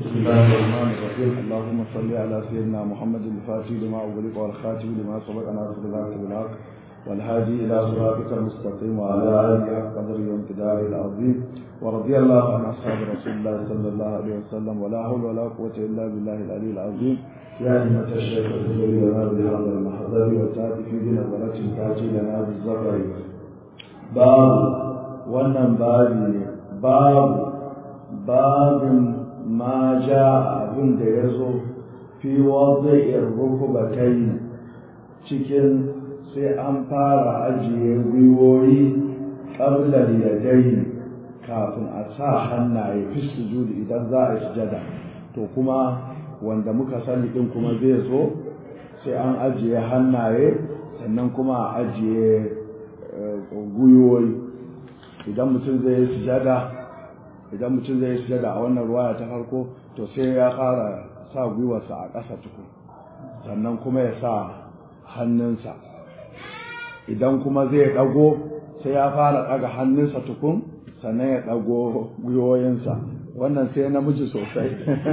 بسم الله الرحمن الرحيم اللهم صل على سيدنا محمد الفاتح لما أغلق والخاتم لما سبق ناصر الحق بالحق والهادي إلى صراطك المستقيم وعلى آله حق قدره وامتداره العظيم ورضي الله عن أصحاب رسول الله صلى الله عليه وسلم ولا حول ولا قوة إلا بالله العلي العظيم يا أئمة الشيخ الزبير لنا بهذا المحضر وتأتي في بنظرة تأتي لنا بالزفر باب wannan babi ne babu babin ma ja abin da ya zo fi wadda rukubatai cikin sai an fara ajiye gwiwoyi ƙablar yadai kafin a sa hannaye fi sujudi idan za a yi sujada to kuma wanda muka sani din kuma zai zo sai an ajiye hannaye sannan kuma a ajiye gwiwoyi idan mutum zai yi sujada idan mutum zai yi sujada a wannan ruwaya ta farko to sai ya fara sa gwiwarsa a ƙasa tukun sannan kuma ya sa hannunsa idan kuma zai ɗago sai ya fara ɗaga hannunsa tukun sannan ya ɗago gwiwoyinsa wannan sai namiji sosai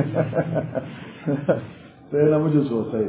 sai namiji sosai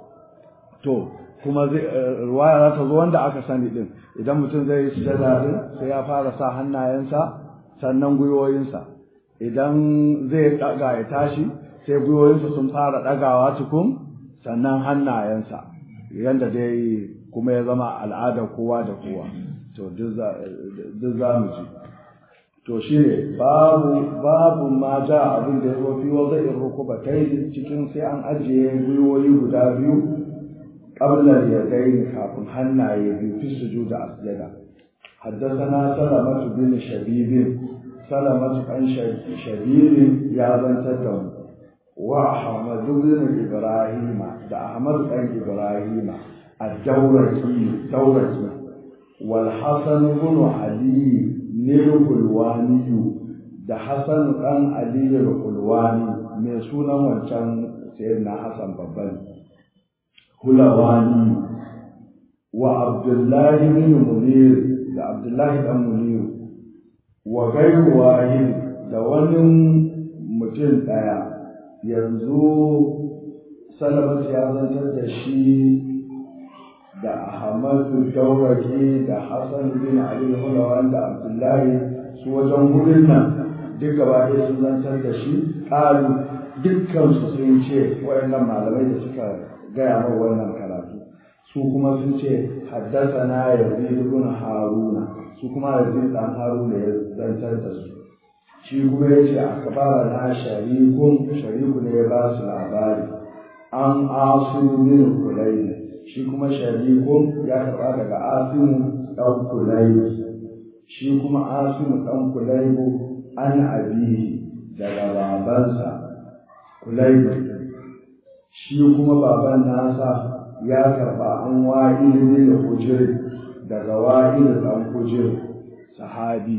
to kuma ruwaya za ta zo wanda aka sani din idan mutum zai yi sujada din sai ya fara sa hannayensa sannan gwiwoyinsa idan zai daga ya tashi sai gwiwoyinsa sun fara dagawa tukun sannan hannayensa yanda dai kuma ya zama al'adar kowa da kowa to duk za mu ji to shi ne babu babu ma ja abin da ya zo fi wanda in rukuba kai cikin sai an ajiye gwiwoyi guda biyu qabla yadayn kafin hannaye biyu fi sujuda asjada حدثنا سلمة بن شبيب سلمة عن شبيب يا بنت دم وأحمد بن إبراهيم ده أحمد بن إبراهيم الدورقي دورقي والحسن بن علي nilkulwaniyu da Hassan ɗan Aliyu Kulwani mai sunan wancan sayyidina Hassan babban Hulawani wa Abdullahi bin Munir da Abdullahi ɗan Munir wa gairu wahid da wani mutum ɗaya yanzu Salamat ya zantar da shi da Ahmadu Dauraki da Hassan bin Ali Hulawan da Abdullahi su wajen wurin nan duk gaba ɗaya sun zantar da shi ƙalu dukkan su sun ce waɗannan malamai da suka gaya min wannan karatu su kuma sun ce haddasa na yazid ibn haruna su kuma yazid dan haruna ya zantar da su shi kuma ya ce akbara na sharikun shariku ne ya ba su labari an asu min kulayni shi kuma sharikun ya karɓa daga asimu ɗan kulaibu shi kuma asimu ɗan kulaibu an abihi daga babansa kulaibu shi kuma baban nasa ya karɓa an wa'il ne da hujir daga wa'il ɗan hujir sahabi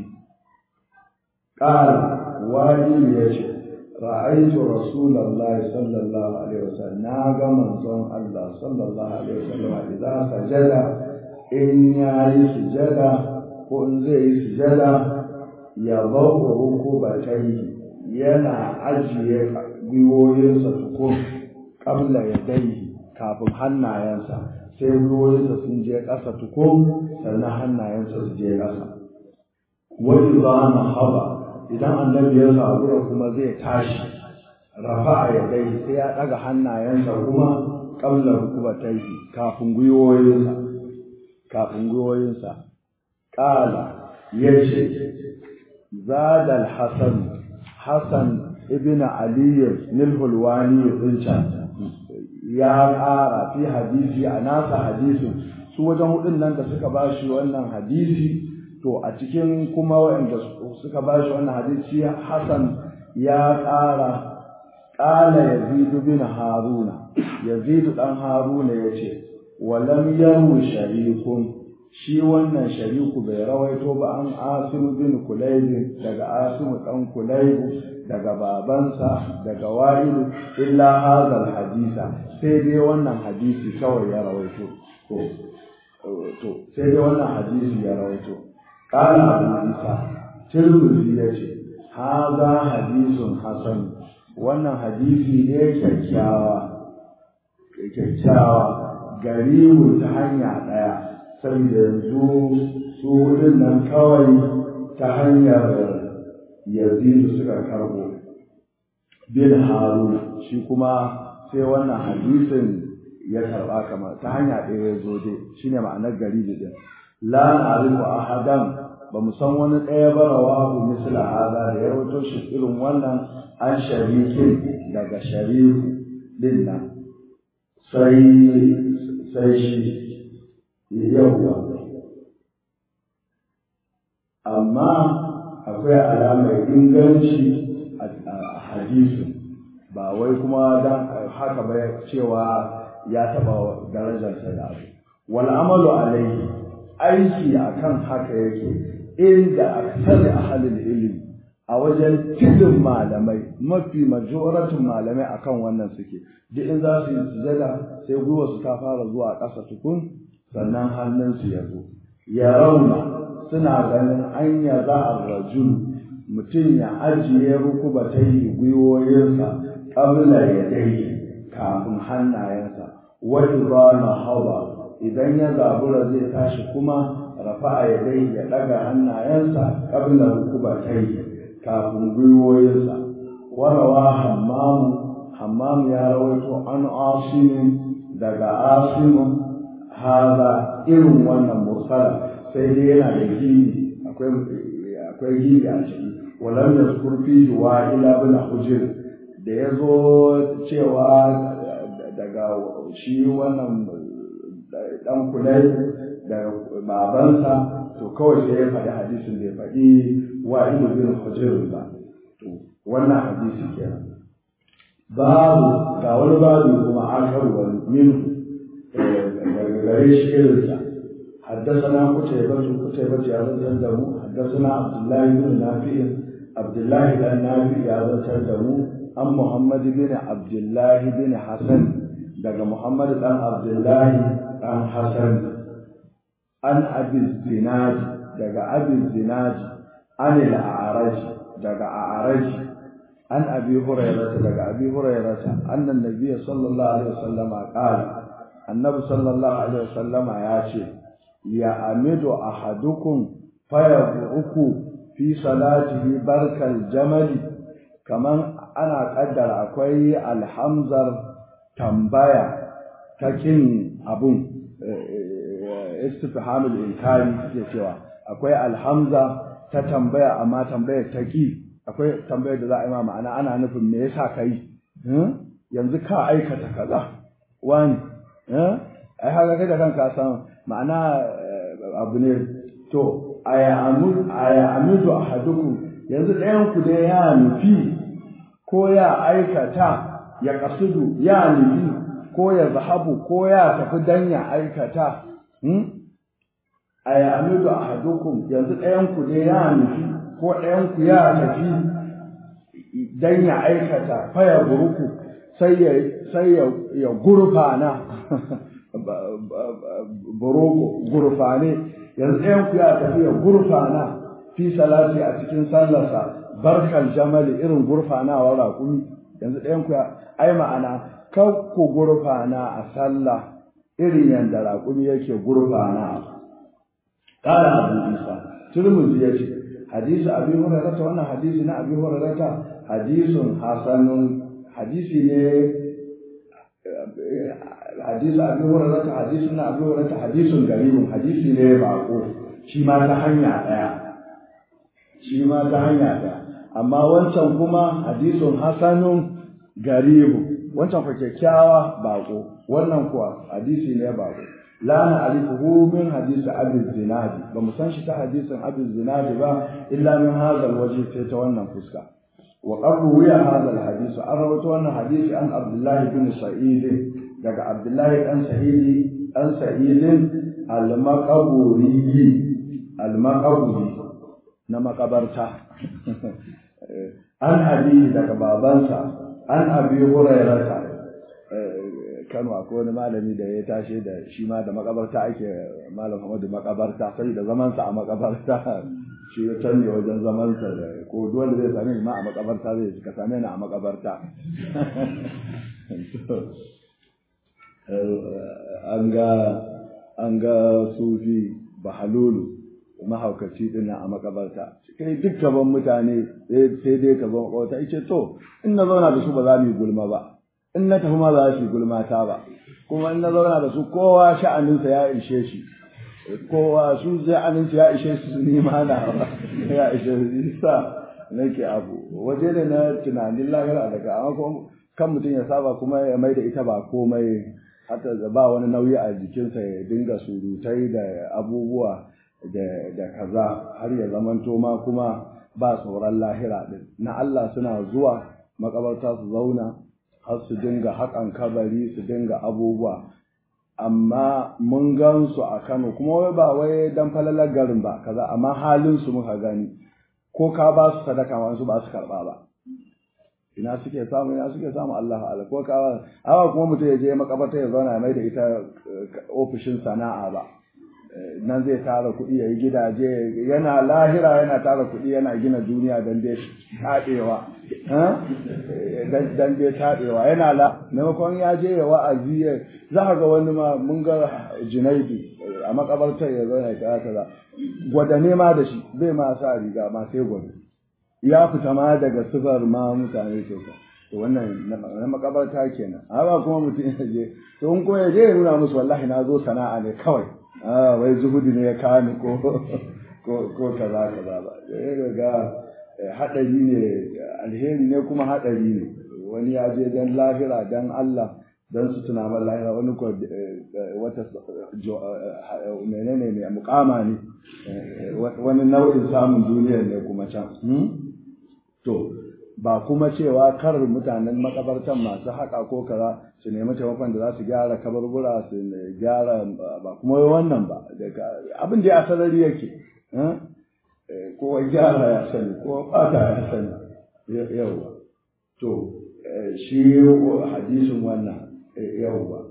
ƙara wa'il ya ce ra'aitu rasulullahi sallallahu alaihi wasallam na ga manzon Allah sallallahu alaihi wasallam idan sajada in yayi sujada ko in zai yi sujada ya bawa rukubatai yana ajiye gwiwoyinsa tukun kabla ya dai kafin hannayensa sai gwiwoyinsa sun je ƙasa tukun sannan hannayensa su je ƙasa wani za na haba idan annabi ya zabura kuma zai tashi rafa ya dai sai ya ɗaga hannayensa kuma ƙablar rukubatai kafin gwiwoyinsa kafin gwiwoyinsa ƙala ya ce zadal hasan hasan ibn aliyu nilhulwani rinca ya ƙara fi hadisi a nasa hadisin su wajen hudun nan da suka ba shi wannan hadisi to a cikin kuma waɗanda suka ba shi wannan hadisi Hassan ya ƙara ƙala Yazidu bin Haruna Yazidu ɗan Haruna ya ce walam yaru sharikun shi wannan shariku bai rawaito ba an asimu bin kulaibu daga asimu ɗan kulaibu daga babansa daga wa'ilu illa hazal hadisa sai dai wannan hadisi kawai ya rawaito to sai dai wannan hadisi ya rawaito قال أبو عيسى ترمذي يجي هذا حديث حسن wannan hadisi ne kyakkyawa kyakkyawa garibu ta hanya ɗaya saboda yanzu su hudun nan kawai ta hanyar yazidu suka karbo bin haruna shi kuma sai wannan hadisin ya karba kamar ta hanya ɗaya ya zo dai shine ma'anar garibi din la na'rifu ahadan ba mu san wani ɗaya ba rawahu misla hada da ya rawaito shi irin wannan an sharikin daga shariku din nan sai sai shi yawwa amma akwai alamar inganci a hadisin ba wai kuma dan haka ba cewa ya taba darajarsa da abu wal amalu alaihi aiki akan haka yake inda aksari ahalil ilmi a wajen tilin malamai mafi majoratin malamai akan wannan suke duk in za su yi sujada sai gwiwa su ta fara zuwa ƙasa tukun sannan hannunsu ya zo ya rauna suna ganin an ya za a rajul mutum ya ajiye rukuba ta yi gwiwoyinsa ƙabla ya dai kafin hannayensa wani ba na hawa idan ya zabura zai tashi kuma rafa'a ya dai ya ɗaga hannayensa ƙabla rukuba ta yi kafin gwiwoyinsa warawa hammamu hammamu ya rawaito an asimin daga asimin haza irin wannan mursala sai dai yana da gini akwai akwai gini a ciki walam yazkur fihi wa ila bin hujr da yazo cewa daga shi wannan dan kulai da babansa to kawai sai ya faɗi hadisin da ya faɗi wa ila bin hujr ba to wannan hadisi kenan babu ga wani babu kuma akar wani minhu daga gare shi irinsa حدثنا قتيبة قتيبة يا تندم حدثنا عبد الله بن نافع عبد الله بن نافع يا تندم عن محمد بن عبد الله بن حسن دغ محمد بن عبد الله بن حسن عن أبي الزناد دغ أبي الزناد عن الأعرج دغ أعرج عن أبي هريرة دغ أبي هريرة أن النبي صلى الله عليه وسلم قال النبي صلى الله عليه وسلم يا شيخ ya amidu ahadukum fayabuku fi salatihi barkal jamali kaman ana kaddara akwai alhamzar tambaya ta kin abun istifhamul inkari suke cewa akwai alhamza ta tambaya amma tambayar ta ki akwai tambayar da za a yi ma ma'ana ana nufin me yasa kai yanzu ka aikata kaza wani ai haka kai da kanka san ma'ana abu ne to aya amidu ahadukum yanzu ɗayan ku dai ya nufi ko ya aikata ya kasudu ya nufi ko ya zahabu ko ya tafi dan ya aikata aya amidu ahadukum yanzu ɗayan ku dai ya nufi ko ɗayan ku ya tafi dan ya aikata faya buruku sai ya sai ya gurfana buroko gurfane yanzu ɗayan ku ya tafi ya gurfana fi salati a cikin sallarsa barkal jamali irin gurfanawa raƙumi yanzu ɗayan ku ya ai ma'ana kar ku gurfana a sallah irin yadda raƙumi yake gurfana ƙara abu isa turmuzi ya ce hadisi abi hurairata wannan hadisi na abi hurairata hadisun hasanun hadisi ne hadisi abi hurairata hadisi na abi hurairata hadisun garibun hadisi ne bako shi ma ta hanya ɗaya shi ma ta hanya ɗaya amma wancan kuma hadisun hasanun garibu wancan kwa kyakkyawa bako wannan kuwa hadisi ne bako la na'rifuhu min hadisi abi zinadi ba mu san shi ta hadisin abi zinadi ba illa min hadha alwajh sai ta wannan fuska wa qad ruwiya hadha alhadith an rawaito wannan hadisi an abdullah bin sa'id daga abdullah dan sa'id dan sa'id al-maqburi al-maqburi na makabarta an abi daga babansa an abi hurairata Kano akwai wani malami da ya tashi da shi ma da makabarta ake malam Muhammadu makabarta sai da zaman sa a makabarta shi ya canne wajen zamansa da ko duk wanda zai same ni ma a makabarta zai ka same ni a makabarta an ga an ga sufi bahalulu mahaukaci din a makabarta kai duk gaban mutane sai dai ka zama kawata ice to in na zauna da su ba za mu yi gulma ba in na tafi ma za su yi gulma ta ba kuma in na zauna da su kowa sha'aninsa ya ishe shi kowa su sha'aninsa ya ishe su ni ma na ya ishe su sa nake abu waje ne na tunanin lahira daga amma kan mutum ya saba kuma ya mai da ita ba komai hata ba wani nauyi a jikinsa ya dinga surutai da abubuwa da kaza har ya zamanto ma kuma ba tsoron lahira din na Allah suna zuwa makabarta su zauna har su dinga haƙan kabari su dinga abubuwa amma mun gan su a Kano kuma wai ba wai dan falalar garin ba kaza amma halin su muka gani ko ka ba su sadaka ma su ba su karba ba ina suke samu ina suke samu Allah ala ko ka awa kuma mutum ya je makabarta ya zauna mai da ita ofishin sana'a ba nan zai tara kuɗi ya yi gidaje yana lahira yana tara kuɗi yana gina duniya don dai taɗewa don dai taɗewa yana la maimakon ya je ya wa'azi ya za ka ga wani ma mun ga junaidu a makabartar ya zauna ya kaza kaza gwada nema da shi zai ma sa riga ma sai gwada ya fita ma daga sifar ma mutane ke to wannan na makabarta kenan amma kuma mutum ya je to in kuma ya je ya nuna musu wallahi na zo sana'a ne kawai ah wai zuhudi ne ya kawo ni ko ko ko kaza kaza ba ya ga hadari ne alheri ne kuma hadari ne wani ya je dan lahira dan Allah dan su tuna man lahira wani ko wata menene ne mukama ne wani nau'in samun duniyar ne kuma can to ba kuma cewa kar mutanen makabartan masu haka ko kaza su nemi taimakon da za su gyara kabarbura su gyara ba kuma wannan ba abin da ya sarari yake ko gyara ya sani ko bata ya sani yau to shi hadisin wannan yau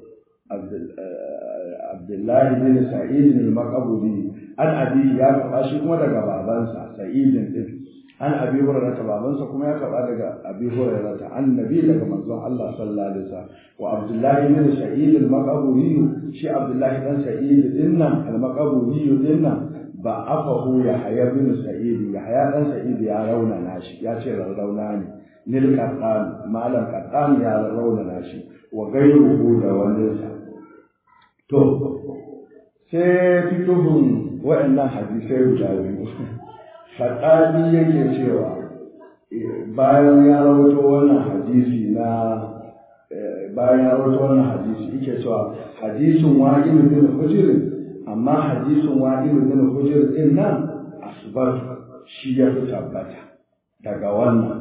Abdullahi bin Sa'id al-Maqburi an abi ya karba shi kuma daga babansa Sa'id din an abi hurairah babansa kuma ya karba daga abi hurairah annabi daga manzon Allah sallallahu alaihi wasallam wa Abdullahi bin Sa'id al-Maqburi shi Abdullahi dan Sa'id dinnan al-Maqburi dinnan ba afahu ya haya bin Sa'id ya haya dan Sa'id ya rauna nashi ya ce rauna ne nil qattan malam qattan ya rauna nashi wa gairuhu da waninsa to sai fituhun waɗannan hadisai guda biyu faɗaɗi yake cewa bayan ya rawato wannan hadisi na bayan ya rawato wannan hadisi yake cewa hadisin wa'il bin hujr amma hadisin wa'il bin hujr din nan asbat shi ya fi tabbata daga wannan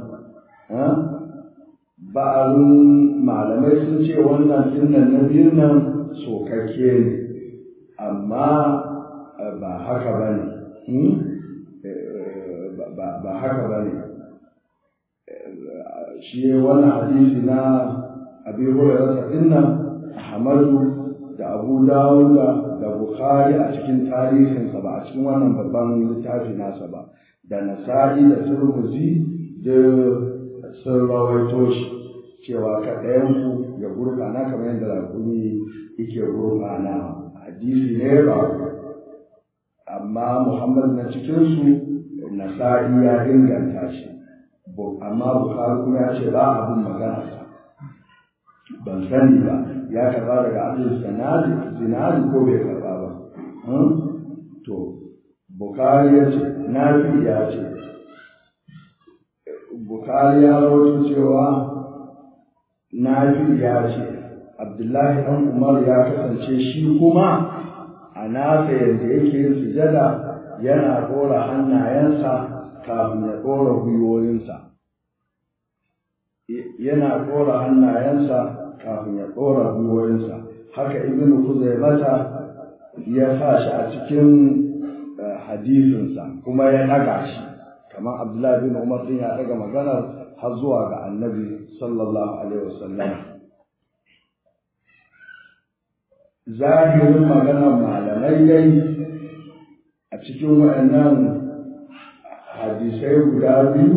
ba'alun malamai sun ce wannan dinnan na biyun nan sokakke ne amma ba haka ba ne ba haka ba ne shi wannan hadisi na abi hurairah dinnan ahmadu da abu dawuda da bukhari a cikin tarihinsa ba a cikin wannan babban littafi nasa ba da nasa'i da turmuzi da sun rawaito shi cewa ka ɗayanku ya gurfana kamar yadda rakumi yake gurfana hadisi ne ba amma muhammad na cikinsu nasa'i ya inganta shi amma bukari kuma ya ce ba abin magana ban sani ba ya karba daga abin sanadi zinadi ko bai karba ba to bukari ya ce nafi ya ce bukari ya rawaito cewa nafi ya ce abdullahi ɗan umar ya kasance shi kuma a nasa yadda yake yin sujada yana ɗora hannayensa kafin ya ɗora gwiwoyinsa yana ɗora hannayensa kafin ya ɗora gwiwoyinsa haka ibn mata ya sa shi a cikin hadisinsa kuma ya ɗaga shi kamar abdullahi bin umar din ya ɗaga maganar har zuwa ga annabi sallallahu alaihi wasallam zahirin maganar malamai dai a cikin waɗannan hadisai guda biyu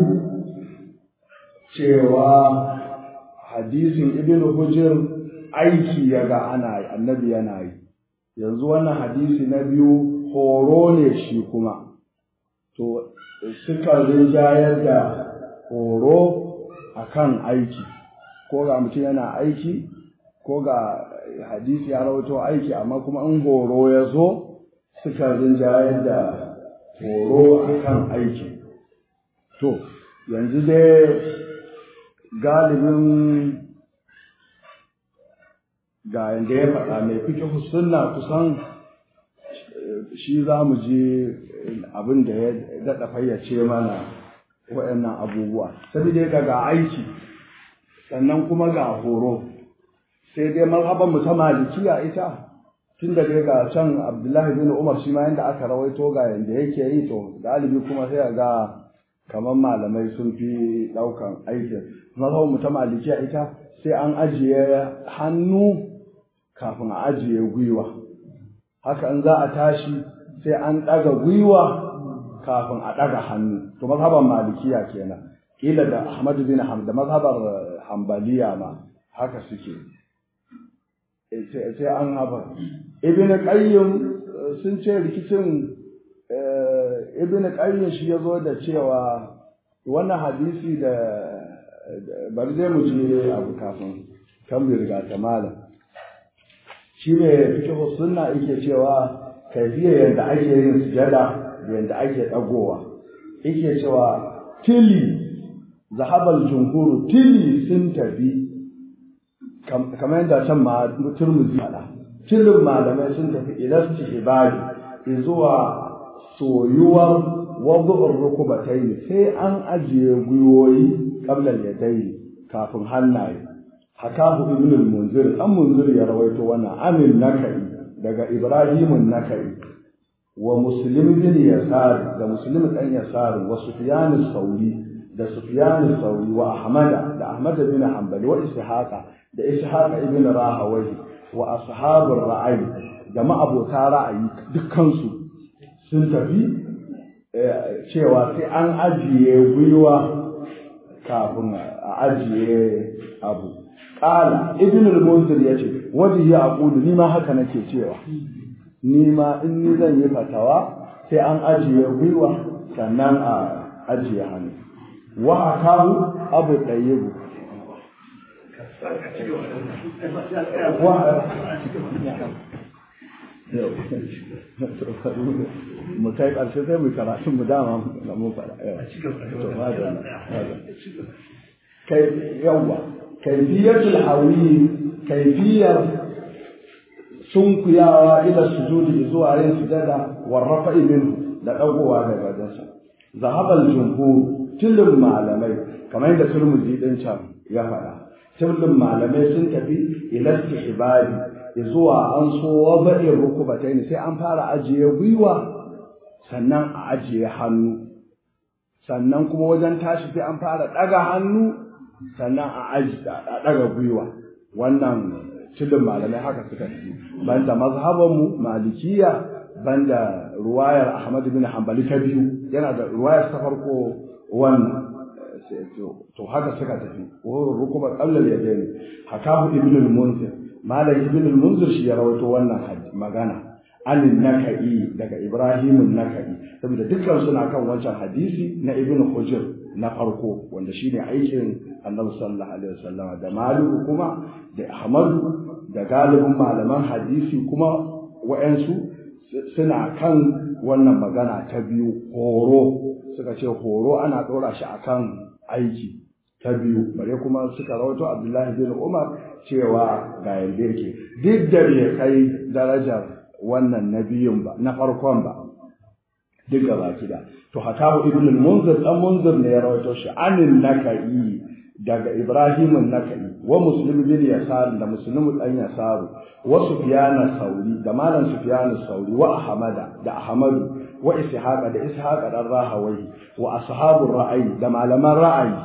cewa hadisin ibn hujr aiki ya ga ana yi annabi yana yi yanzu wannan hadisi na biyu horo ne shi kuma to suka rinjayar da horo akan aiki ko ga mutum yana aiki ko ga hadisi ya rawato aiki amma kuma in horo ya zo suka rinjayar da horo akan aiki to yanzu dai galibin ga yadda ya faɗa mai fikihu sunna kusan shi za mu je abin da ya daɗa fayyace mana waɗannan abubuwa saboda ga ga aiki sannan kuma ga horo sai dai marhaban mu ta malikiya ita tun da dai ga can abdullahi bin umar shi ma yadda aka rawaito ga yadda yake yi to galibi kuma sai ga kamar malamai sun fi ɗaukan aikin marhaban mu ta malikiya ita sai an ajiye hannu kafin a ajiye gwiwa haka in za a tashi sai an ɗaga gwiwa kafin a ɗaga hannu to mazhaban malikiya kenan kila da ahmad bin hamd da mazhabar hambaliya ma haka suke sai an haba ibn qayyim sun ce rikicin ibn qayyim shi yazo da cewa wannan hadisi da bari dai mu je abu kafin kan mu riga ta malam shi ne fikihu sunna yake cewa kaifiyar yadda ake yin sujada da yadda ake dagowa yake cewa tili zahabal jumhuru tili sun tafi kamar yadda can ma turmuzi faɗa tilin malamai sun tafi ilasti ibadi zuwa soyuwar wadu'ur rukubatai sai an ajiye gwiwoyi qabla yadai kafin hannaye hakahu ibn al-munzir an munzir ya rawaito wannan amin nakai daga ibrahim nakai wa muslim bin yasar da muslim dan yasar wa sufyan sauri da sufyan sauri wa ahmad da ahmad bin hanbali wa ishaqa da ishaqa ibn rahawai wa ashabur ra'ayi da ma'abota ra'ayi dukkan su sun tafi cewa sai an ajiye gwiwa kafin a ajiye abu Ƙala, Ibn al-Munzir ya ce, waje ya aqulu ni ma haka nake cewa, ni ma in ni zan yi fatawa sai an ajiye gwiwa sannan a ajiye hannu. Wa akahu abu ɗayyibu. mu kai ƙarshe sai mu karatu mu dama mu faɗa. Kai yawwa. kaifiyatul hawi kaifiyar sunkuyawa ila sujudi zuwa yin sujada warrafa minhu da dagowa daga wajensa zahabal jumhur tilin malamai kamar yadda turmuzi din can ya faɗa tilin malamai sun tafi ila istihbabi zuwa an so wada'i rukubataini sai an fara ajiye gwiwa sannan a ajiye hannu sannan kuma wajen tashi sai an fara ɗaga hannu sannan a ɗaga gwiwa wannan cilin malamai haka suka fi banda mazhabanmu malikiya banda ruwayar ahmad bin hanbali ta biyu yana da ruwayar ta farko wannan to haka suka tafi rukubar ƙallar ya ne hakahu ibn al-munzir malam ibn al-munzir shi ya rawaito wannan magana anin naka'i daga ibrahimun naka'i saboda dukkan suna kan wancan hadisi na ibn hujr na farko wanda shine aikin annabi sallallahu alaihi wasallam da maliku kuma da ahmadu da galibin malaman hadisi kuma wa'ansu suna kan wannan magana ta biyu horo suka ce horo ana ɗora shi akan aiki ta biyu bare kuma suka rawaito abdullahi bin umar cewa ga yanda yake duk da bai kai darajar wannan na biyun ba na farkon ba duk gaba kida to hakahu ibn al-munzir dan munzir ne ya rawaito shi anin nakai daga ibrahim nakai wa muslim bin yasar da muslim dan yasar wa sufyan sauri da malam sufyan sauri wa ahmada da ahmadu wa ishaqa da ishaqa dan rahawai wa ashabur ra'ayi da malaman ra'ayi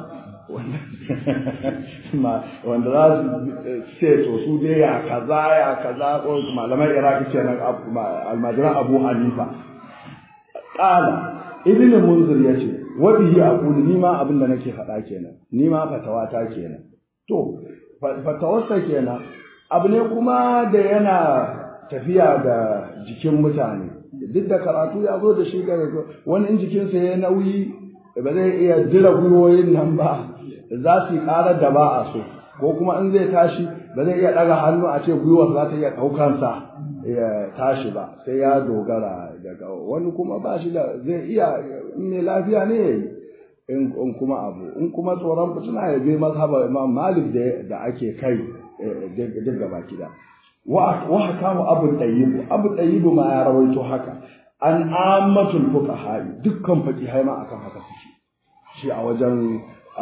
wanda za su ce to su dai ya kaza ya kaza ko malaman iraki kenan almajiran abu hanifa Ƙala, Ibn Munzir ya ce, wa bihi aqulu ni ma abin da nake faɗa kenan ni ma fatawata kenan to fatawarsa kenan abu ne kuma da yana tafiya da jikin mutane duk da karatu ya zo da shi ga wani in jikinsa ya nauyi ba zai iya jira gwiwoyin nan ba za su yi ƙarar da ba a so ko kuma in zai tashi ba zai iya ɗaga hannu a ce gwiwar za ta iya ɗaukansa ya tashi ba sai ya dogara daga wani kuma ba shi da zai iya in mai lafiya ne ya yi in kuma abu in kuma tsoron fitina ya bi mazhaba imam malik da ake kai duk gaba kida wa hakamu abu tayyibu abu tayyibu ma ya rawaito haka an ammatul fuqaha dukkan faqihai ma akan haka suke shi a wajen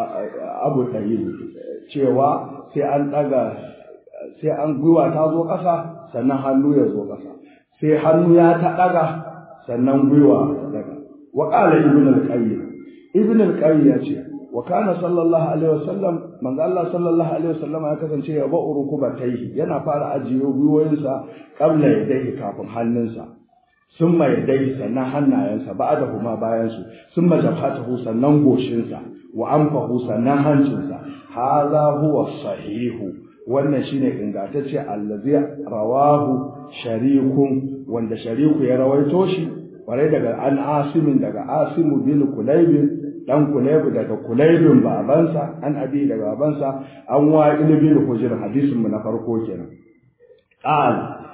abu tayyibu cewa sai an daga sai an gwiwa ta zo ƙasa sannan hannu ya zo ƙasa sai hannu ya ta daga sannan gwiwa daga wa qala ibn al-qayyim ibn al-qayyim ya ce wa kana sallallahu alaihi wasallam manzo Allah sallallahu alaihi wasallam ya kasance ya ba'u rukubatayhi yana fara ajiye gwiwoyinsa qabla yadayhi kafin hannunsa summa yadayhi sannan hannayensa ba'da huma bayan su summa jabhatahu sannan goshinsa wa anfahu sannan hancinsa hadha huwa sahihu wannan shine ingantacce allazi rawahu sharikun wanda shariku ya rawaito shi kwarai daga an asimin daga asimu bin kulaibin dan kulaybu daga kulaibin babansa an abi daga babansa an wa bin hujr hadisin mu na farko kenan qal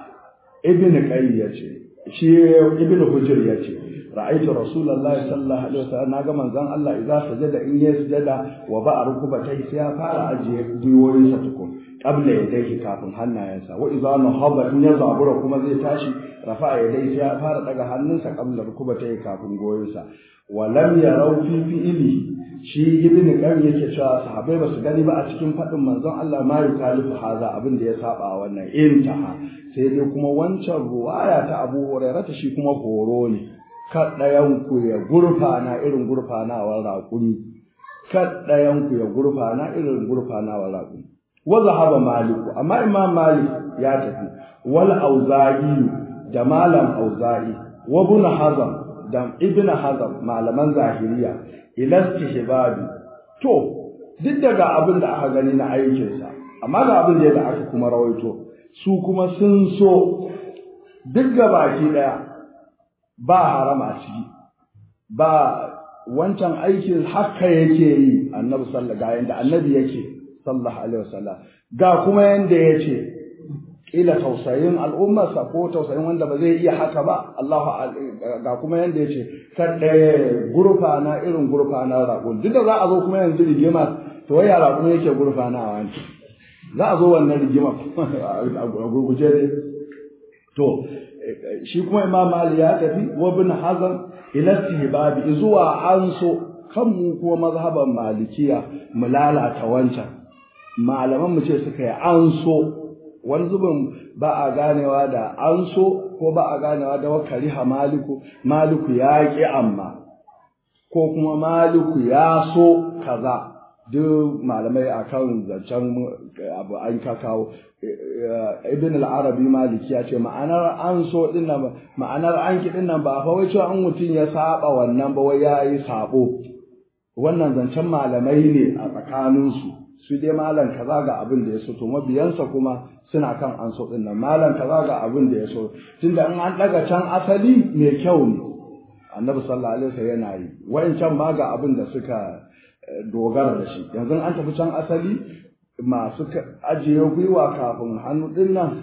ibn qayy yace shi ibn hujr yace ra'aytu rasulullahi sallallahu alaihi wasallam naga manzon Allah idza sajada in ya sujada wa ba rukubatai sai ya fara ajiye gwiwoyinsa tukun qabla yadayhi kafin hannayensa wa idza nahaba in ya zabura kuma zai tashi rafa yadayhi sai ya fara daga hannunsa qabla rukubatai kafin goyinsa wa lam yarau fi fi'li shi ibn qayyim yake cewa sahabbai ba su gani ba a cikin fadin manzon Allah ma yukalifu haza abin da ya saba wannan intaha sai dai kuma wancan ruwaya ta Abu Hurairah shi kuma horo ne kaɗayanku ya gurfana irin gurfanawar raƙumi kaɗayanku ya gurfana irin gurfanawar raƙumi wa zahaba maliku amma imam malik ya tafi wal auza'i da malam auza'i wa ibn hazam da ibn hazam malaman zahiriya ila istihbabi to duk daga abin da aka gani na aikinsa amma ga abin da aka kuma rawaito su kuma sun so duk baki daya ba harama ciki ba wancan aikin haka yake yi annabi sallallahu ga yanda annabi yake sallallahu alaihi wasallam ga kuma yanda yace kila tausayin al'ummarsa ko tausayin wanda ba zai iya haka ba Allahu ga kuma yanda yace kada gurfa na irin gurfa na raƙon duk da za a zo kuma yanzu rigima to wai ya raƙon yake gurfa na wani za a zo wannan rigima a gurguje ne to shi kuma imam Ali ya tafi wa ibn Hazm ila istihbabi zuwa an so kan mu kuma mazhaban malikiya mu lalata wancan malaman mu ce suka yi an so wani zubin ba a ganewa da an so ko ba a ganewa da wakariha maliku maliku ya ki amma ko kuma maliku ya so kaza duk malamai akan zancen abu an ka kawo ibn al-arabi maliki ya ce ma'anar an so din nan ma'anar an ki din nan ba fa wai cewa an mutum ya saba wannan ba wai yayi sabo wannan zancen malamai ne a tsakanin su su dai malam kaza ga abin da ya so to mabiyansa kuma suna kan an so din nan malam kaza ga abin da ya so tunda in an daga can asali mai kyau ne annabi sallallahu alaihi wasallam yana yi wayancan ma ga abin da suka dogara da shi yanzu an tafi can asali masu ajiye gwiwa kafin hannu din nan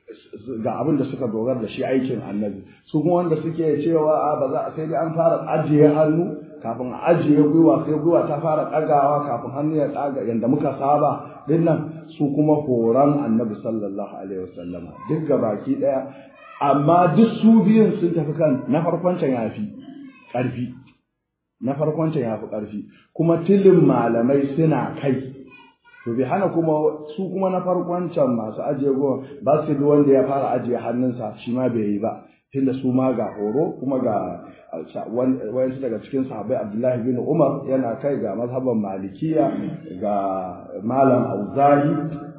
ga abin da suka dogara da shi aikin annabi su kuma wanda suke cewa a ba za a sai dai an fara ajiye hannu kafin a ajiye gwiwa sai gwiwa ta fara ɗagawa kafin hannu ya ɗaga yadda muka saba din nan su kuma horon annabi sallallahu alaihi wasallama duk ga baki ɗaya amma duk su biyun sun tafi kan na farkon can yafi ƙarfi na farkon can yafi ƙarfi kuma tilin malamai suna kai to bai hana kuma su kuma na farkon can masu ajiye goma ba su bi wanda ya fara ajiye hannunsa shi ma bai yi ba tunda su ma ga horo kuma ga wayansu daga cikin sahabbai Abdullahi bin Umar yana kai ga mazhaban Malikiya ga Malam Auzahi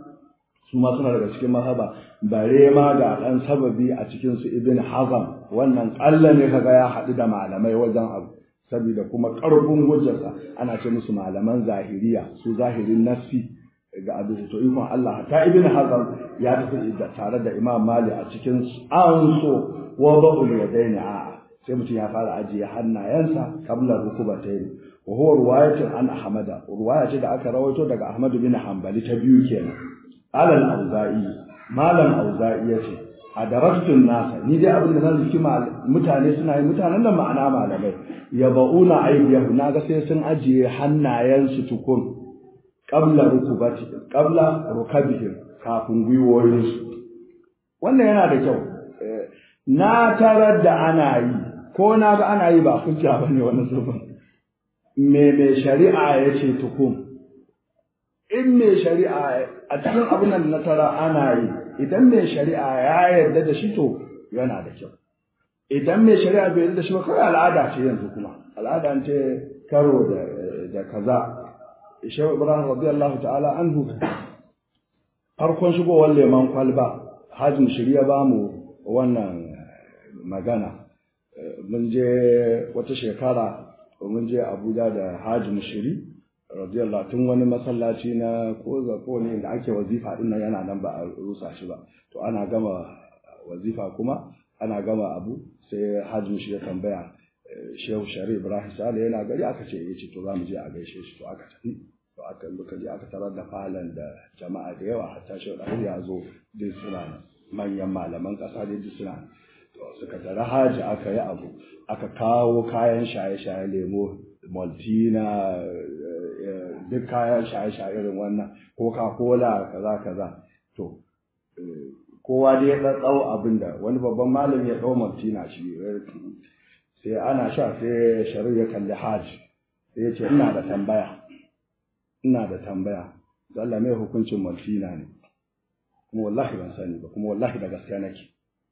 su ma suna daga cikin mazhaba bare ma ga dan sababi a cikin su Ibn Hazm wannan kalla ne kaga ya haɗu da malamai wajen abu saboda kuma ƙarfin hujjarsa ana ce musu malaman zahiriya su zahirin nassi ga abin to ikon Allah ta ibn hazm ya tafi tare da imam mali a cikin an so wa ba'ul yadaini a sai mutum ya fara ajiye hannayensa kabla rukubatayn wa huwa riwayatun an ahmada riwaya ce da aka rawaito daga ahmad bin hanbali ta biyu kenan alal auza'i malam auza'i yace a daraktun nasa ni dai abin da na zuki mutane suna yi mutanen da ma'ana malamai ya ba'una aidiyahu na ga sai sun ajiye hannayensu tukun qabla rukubati qabla rukabihim kafin gwiwoyinsu wannan yana da kyau na tarar da ana yi ko na ga ana yi ba hujja bane wannan zubin me me shari'a ya ce tukun in me shari'a a cikin abin da na tara ana yi idan mai shari'a ya yarda da shi to yana da kyau idan mai shari'a bai yarda da shi ba kawai al'ada ce yanzu kuma al'ada ce karo da da kaza shehu ibrahim radiyallahu ta'ala anhu farkon shigowar leman kwalba hajjin shirya ba mu wannan magana mun je wata shekara mun je abuja da hajjin shiri radiyallahu tun wani masallaci na ko ko ne da ake wazifa din nan yana nan ba a rusa shi ba to ana gama wazifa kuma ana gama abu sai hajji shi ya tambaya shehu shari ibrahim sale yana gari aka ce yace to za mu je a gaishe shi to aka tafi to aka muka je aka tarar da falon da jama'a da yawa hatta shehu ɗahir ya zo duk suna manyan malaman ƙasa dai duk suna to suka tara haji aka yi abu aka kawo kayan shaye-shaye lemo maltina duk kayan shaye-shaye irin wannan coca-cola kaza kaza to kowa dai ya ɗau abin da wani babban malami ya ɗau maltina shi sai ana sha sai shari'a ya kalli haji sai ya ce ina da tambaya ina da tambaya da Allah mai hukuncin maltina ne kuma wallahi ban sani ba kuma wallahi da gaskiya nake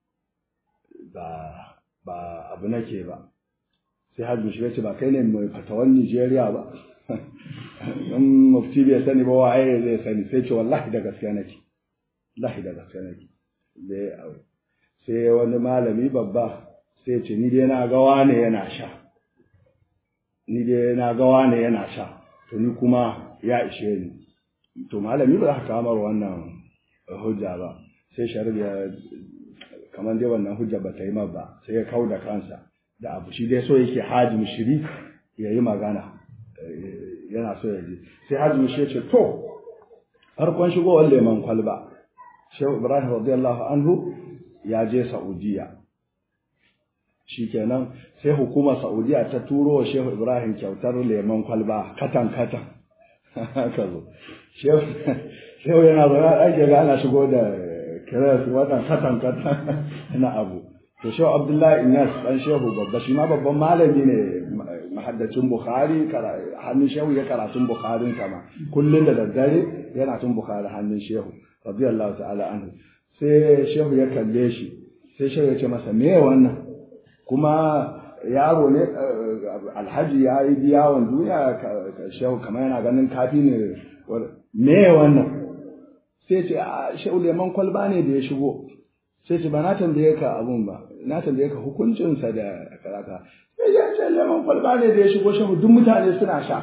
ba ba abu nake ba sai hajji shi ce ba kai ne mai fatawan Nigeria ba in mufti bai sani ba waye zai sani sai ce wallahi da gaskiya nake wallahi da gaskiya nake sai sai wani malami babba sai ce ni dai na ga wane yana sha ni dai na ga wane yana sha to ni kuma ya ishe ni to malami ba za ka kamar wannan hujja ba sai shari'a kamar dai wannan hujja ba ta yi ba sai ya kau da kansa da abu shi dai so yake hajji shiri ya yi magana yana so ya ji sai hajji shi ce to farkon shigowar leman kwalba shehu ibrahim radiyallahu anhu ya je saudiya shikenan sai hukumar saudiya ta turo wa shehu ibrahim kyautar leman kwalba katan katan haka zo shehu yana zaune ake ga ana shigo da kiras wannan katan katan na abu to shehu abdullahi inyas dan shehu babba shi ma babban malami ne mahaddacin bukhari hannun shehu ya karatun bukharin sama kullum da daddare yana tun bukhari hannun shehu radiyallahu ta'ala anhu sai shehu ya kalle shi sai shehu ya ce masa me wannan kuma yaro ne alhaji ya yi biyawon duniya shehu kamar yana ganin kafi ne me wannan sai ce a shehu leman kwalba ne da ya shigo sai ce ba na tambaye ka abun ba na tambaye ka hukuncinsa da karaka sai ya ce lemon kwalba ne da ya shigo shehu duk mutane suna sha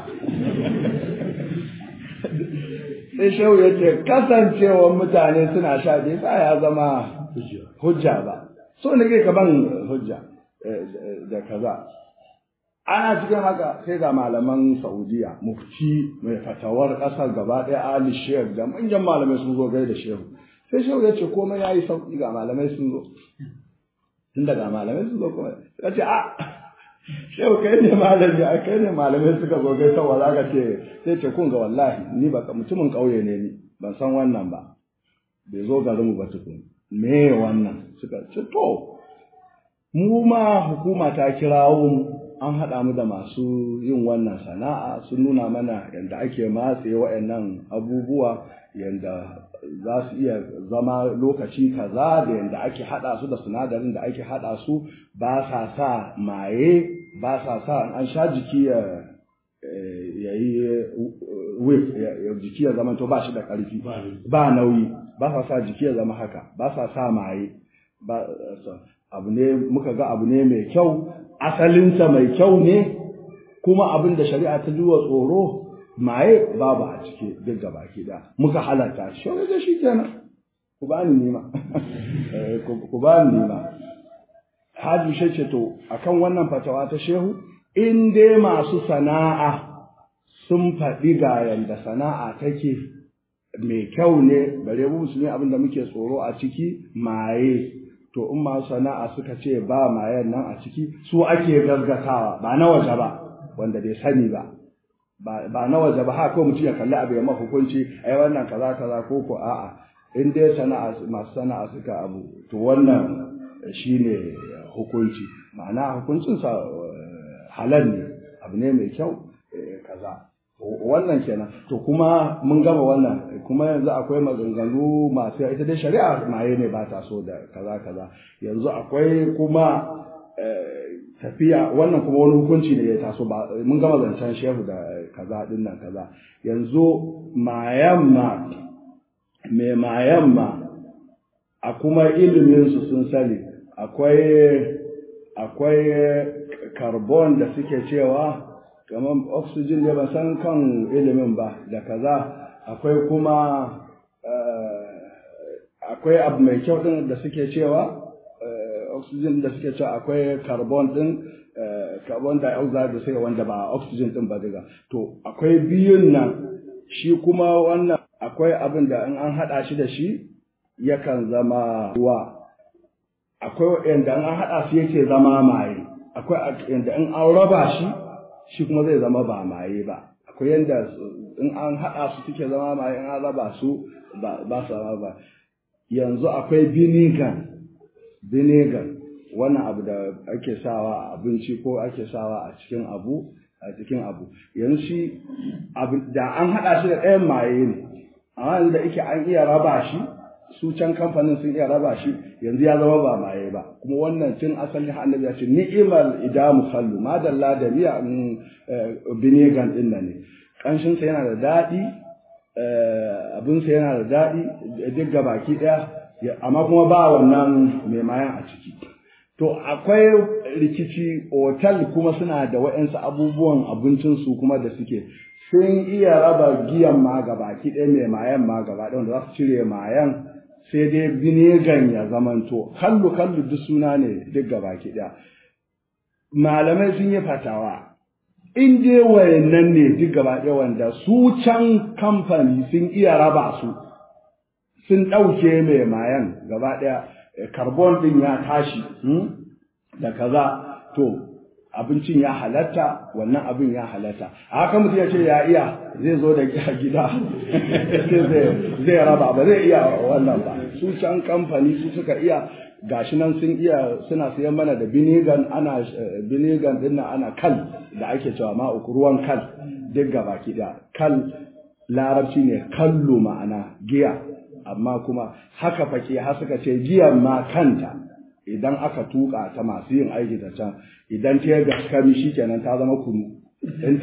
sai shehu ya ce kasancewar mutane suna sha bai sa ya zama hujja ba so ne kai ka ban hujja da kaza ana cikin haka sai ga malaman saudiya mufti mai fatawar ƙasar gaba ɗaya ali shehu da manyan malamai sun zo gai da shehu sai shehu ya ce komai ya yi sauƙi ga malamai sun zo tun daga malamai sun zo kuma ya ce a shehu kai ne malami a kai ne malamai suka zo gai sau za ka ce sai ce kun ga wallahi ni ba mutumin ƙauye ne ni ban san wannan ba bai zo garinmu ba tukun me wannan suka ce to mu ma hukuma ta kirawo mu an haɗa mu da masu yin wannan sana'a sun nuna mana yadda ake matse waɗannan abubuwa yadda za su iya zama lokaci kaza da yadda ake haɗa su da sinadarin da ake haɗa su ba sa sa maye ba sa sa an sha jiki ya yi whip jiki ya zama to ba shi da ƙarfi ba nauyi ba sa sa jiki ya zama haka ba sa sa maye ba abu ne muka ga abu ne mai kyau asalinsa mai kyau ne kuma abin da shari'a ta duwa tsoro maye babu a ciki duk gaba ki da muka halatta shi wani da shi kenan ku ba ni nima ku ba ni nima Haji shi ce to akan wannan fatawa ta shehu in dai masu sana'a sun faɗi ga yanda sana'a take mai kyau ne bare mu musulmi abin da muke tsoro a ciki maye to in masu sana'a suka ce ba mayen nan a ciki su ake gaggatawa ba na waje ba wanda bai sani ba ba na waje ba haka mutum ya kalli abu ya ma hukunci ai wannan kaza kaza ko ko a'a in dai sana'a masu sana'a suka abu to wannan shine hukunci ma'ana hukuncin sa halal ne abu ne mai kyau kaza wannan kenan to kuma mun gama wannan kuma yanzu akwai maganganu masu ita dai shari'a maye ne ba ta so da kaza kaza yanzu akwai kuma tafiya wannan kuma wani hukunci ne ya taso ba mun gama zancen shehu da kaza din nan kaza yanzu mayamma mai mayamma a kuma ilimin su sun sani akwai akwai carbon da suke cewa kamar oxygen ne ban san kan ilimin ba da kaza akwai kuma akwai abu mai kyau din da suke cewa oxygen da suke cewa akwai carbon din carbon dioxide da suke wanda ba oxygen din ba daga to akwai biyun nan shi kuma wannan akwai abin da in an haɗa shi da shi yakan zama ruwa akwai yanda in an haɗa su yake zama maye akwai yanda in an raba shi shi kuma zai zama ba maye ba akwai yanda in an haɗa su suke zama maye in an raba su ba su zama ba yanzu akwai binigan binigan wannan abu da ake sawa a abinci ko ake sawa a cikin abu a cikin abu yanzu shi da an haɗa shi da ɗayan maye ne amma yanzu da ike an iya raba shi su can kamfanin sun iya raba shi yanzu ya zama ba maye ba kuma wannan tun asali annabi ya ce ni'imal idamu khallu madalla da miya binigan din nan ne kanshin sa yana da daɗi abin sa yana da daɗi duk ga baki ɗaya amma kuma ba wannan mai mayan a ciki to akwai rikici otal kuma suna da waɗansu abubuwan abincinsu kuma da suke sun iya raba giyan ma ga baki ɗaya mai mayan ma gaba ɗaya wanda za su cire mayan sai dai binegan ya zamanto kallu kallu duk suna ne duk gaba ki ɗaya malamai sun yi fatawa in dai wayannan ne duk gaba ɗaya wanda su can kamfani sun iya raba su sun ɗauke mai mayan gaba ɗaya carbon ɗin ya tashi da kaza to abincin ya halatta wannan abin ya halatta a haka mutum ya ce ya iya zai zo da gida zai raba ba zai iya wannan ba su can kamfani su suka iya gashi nan sun iya suna siyan mana da binigan ana binigan din ana kal da ake cewa ma ruwan kal duk gaba da kal larabci ne kallo ma'ana giya amma kuma haka fake har suka ce giyan ma kanta idan aka tuka ta masu yin aiki da can idan ta yi gaskami shi kenan ta zama kunu in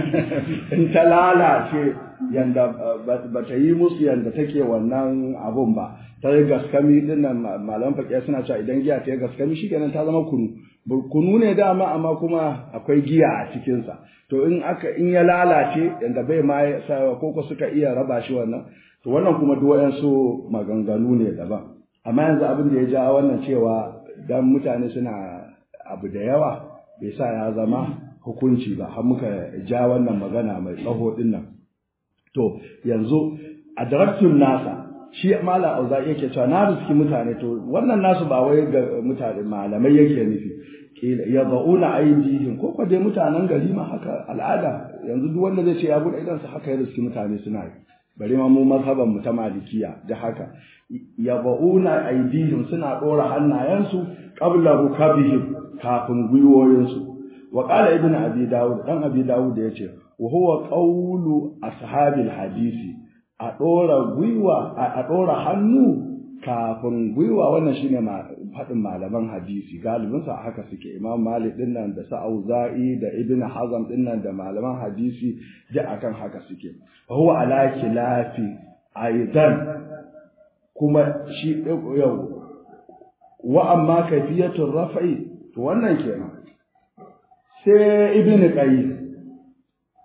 ta lalace yanda ba ta yi musu yanda take wannan abun ba ta yi gaskami din nan malaman fakiya suna cewa idan giya ta yi gaskami shi kenan ta zama kunu kunu ne dama amma kuma akwai giya a cikinsa to in aka in ya lalace yanda bai ma ko ko suka iya raba shi wannan to wannan kuma duk wayansu maganganu ne daban amma yanzu abin da ya ja wannan cewa dan mutane suna abu da yawa bai sa ya zama hukunci ba har muka ja wannan magana mai tsaho din nan to yanzu a daraktun nasa shi malam auza yake cewa na riski mutane to wannan nasu ba wai ga mutane malamai yake nufi kila ya zauna aidihim ko ko dai mutanen gari ma haka al'ada yanzu duk wanda zai ce ya bude idan sa haka ya riski mutane suna yi bari ma mu mazhaban mu ta malikiya da haka yaba'una aidihim suna dora hannayensu qabla rukabihim kafin gwiwoyinsu wa qala ibnu abi dawud dan abi dawud yace wa huwa qawlu ashabil hadisi a dora gwiwa a dora hannu kafin gwiwa wannan shine faɗin malaman hadisi galibin sa haka suke imam malik din nan da sa'uza'i da ibnu hazam din nan da malaman hadisi da akan haka suke wa huwa ala khilafi aidan kuma shi yau wa amma kaifiyatul raf'i to wannan kenan sai ibnu qayyim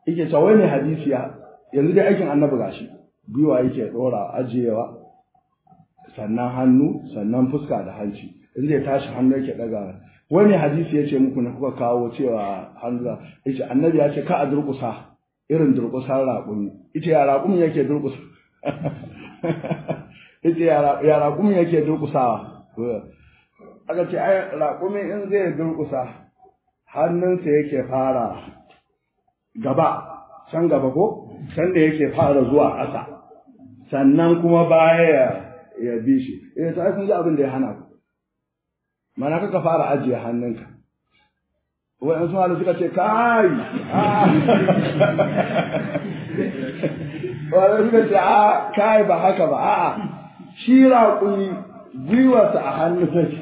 yake cewa wai ne hadisi ya yanzu dai aikin annabi gashi gwiwa yake dora ajiyewa sannan hannu sannan fuska da hanci in zai tashi hannu yake daga wani hadisi ya ce muku na kuka kawo cewa hannu ya ce annabi ya ce ka a durƙusa irin durƙusar raƙumi ita ya raƙumi yake durƙusa ita ya raƙumi yake durƙusawa aka ce ai raƙumi in zai durƙusa hannunsa yake fara gaba can gaba ko can da yake fara zuwa ƙasa sannan kuma baya ya bi shi eh ta kun ji abin da ya hana ku mana kaka fara ajiye hannunka wa'in su halu suka ce kai wa'in suka ce a kai ba haka ba a'a shi raƙuni gwiwarsa a hannu take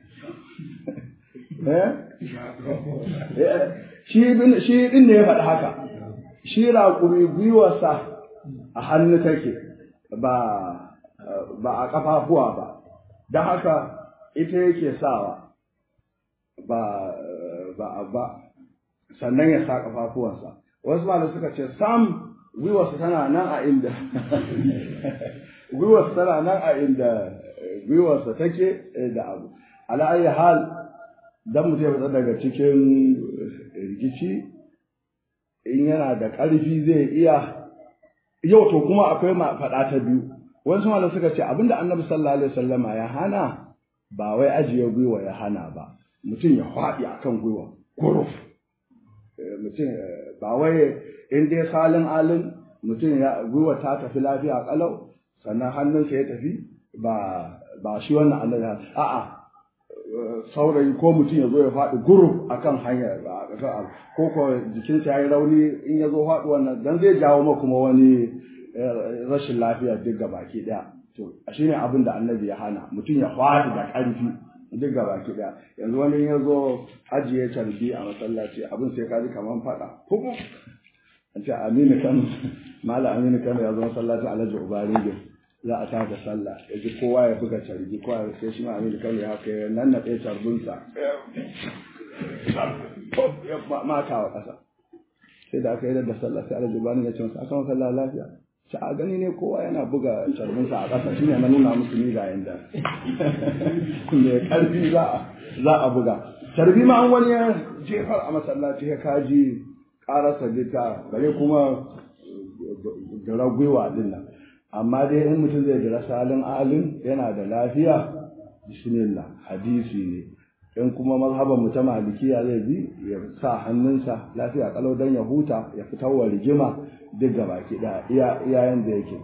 shi din da ya faɗi haka shi raƙumi gwiwarsa a hannu take ba ba a ƙafafuwa ba don haka ita yake sawa ba ba ba sannan ya sa ƙafafuwansa wasu malamai suka ce sam gwiwarsa tana nan a inda gwiwarsa tana nan a inda gwiwarsa take da abu ala ayi hal dan mutum ya fita daga cikin rikici in yana da ƙarfi zai iya yau to kuma akwai faɗa ta biyu wasu malamai suka ce abinda annabi sallallahu alaihi wasallama ya hana ba wai ajiye gwiwa ya hana ba mutum ya faɗi akan gwiwa guruf mutum ba wai in dai salin alin mutum ya gwiwa ta tafi lafiya kalau sannan hannunsa ya tafi ba ba shi wannan annabi a'a saurayi ko mutum ya zo ya faɗi guruf akan hanyar ko ko jikinsa ya yi rauni in ya zo faɗi wannan dan zai jawo ma kuma wani rashin lafiya duk ga baki ɗaya to shi ne abin da annabi ya hana mutum ya faɗi da ƙarfi duk ga baki ɗaya yanzu wani ya zo ajiye carbi a masallaci abin sai ka ji kamar faɗa hukum an ce aminu kano mala aminu kano ya zo masallaci alhaji ubaringin za a tada sallah ya ji kowa ya buga carbi kowa ya sai shi ma aminu kano ya kai nan na ɗaya carbinsa ya mata wa ƙasa sai da aka yi da sallah sai alhaji ubaringin ya ce masa aka sallah lafiya shi a gani ne kowa yana buga carbinsa a ƙasa shine na nuna musu ni ga yanda mai ƙarfi za a buga carbi ma an wani ya jefar a masallaci ya kaji ƙarasa gita bare kuma da gwiwa din nan amma dai in mutum zai jira salin alin yana da lafiya bismillah hadisi ne in kuma mazhaban mu ta malikiya zai bi ya sa hannunsa lafiya kalau dan ya huta ya fitar wa rigima duk gaba ki da iya iyayen da yake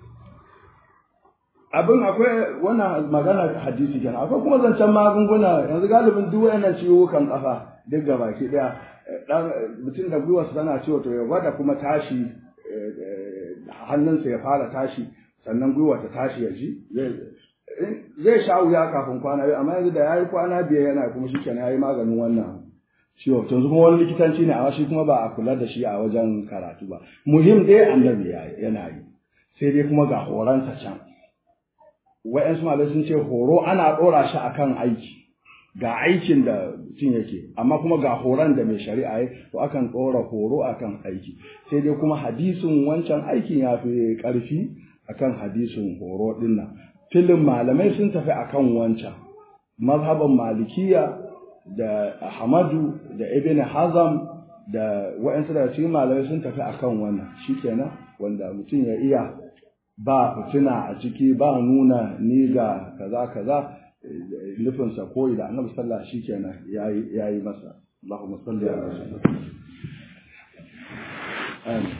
abin akwai wannan magana hadisi kenan akwai kuma zancen magunguna yanzu galibin duk wayannan ciwukan kafa duk gaba ki daya dan mutum da gwiwarsa tana ciwo to ya gwada kuma tashi hannunsa ya fara tashi sannan gwiwa ta tashi ya ji zai sha wuya kafin kwana biyu amma yanzu da ya yi kwana biyar yana kuma shi kenan ya yi maganin wannan ciwo to yanzu kuma wani likitanci ne amma shi kuma ba a kula da shi a wajen karatu ba muhim dai annabi yana yi sai dai kuma ga horonsa can wa'yansu malai sun ce horo ana ɗora shi akan aiki ga aikin da mutum yake amma kuma ga horon da mai shari'a ya to akan ɗora horo akan aiki sai dai kuma hadisin wancan aikin ya fi ƙarfi akan hadisin horo ɗin nan filin malamai sun tafi akan wancan mazhaban malikiya da ahmadu da ibn hazam da wa'yansu daga cikin malamai sun tafi akan wannan shikenan wanda mutum ya iya ba fitina a ciki ba nuna ni ga kaza kaza nufinsa koyi da annabi sallah shi kenan ya yi masa Allahumma salli ala Amin.